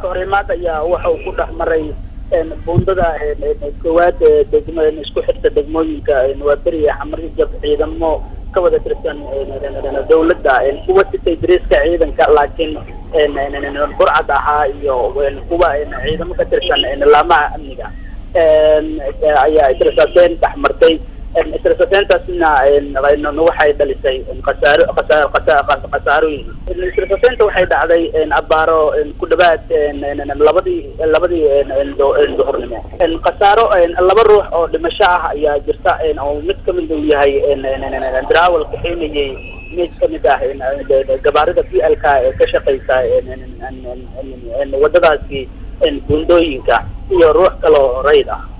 iska horimaad ayaa waxa uu ku dhex maray buundada koowaad degmo isku xirta degmooyinka waa beriya xamarjab ciidamo ka wada tirsan dawladda kuwa sitay dariiska ciidanka laakiin burcad ahaa iyo kuwa ciidamo ka tirsan laamaha amniga ayaa israsaateen dhex martay israsateentaasna waxay dhalisay khasaaro khasaarooyin israsateenta waxay dhacday abaaro ku dhawaad labadii labadii duhurnimo khasaaro laba ruux oo dhimasho ah ayaa jirta oo mid kamid uu yahay darawal kaxeynayay mid kamid ah gabaarida p l k ee ka shaqeysa wadadaasi buundooyinka iyo ruux kaloo rayd ah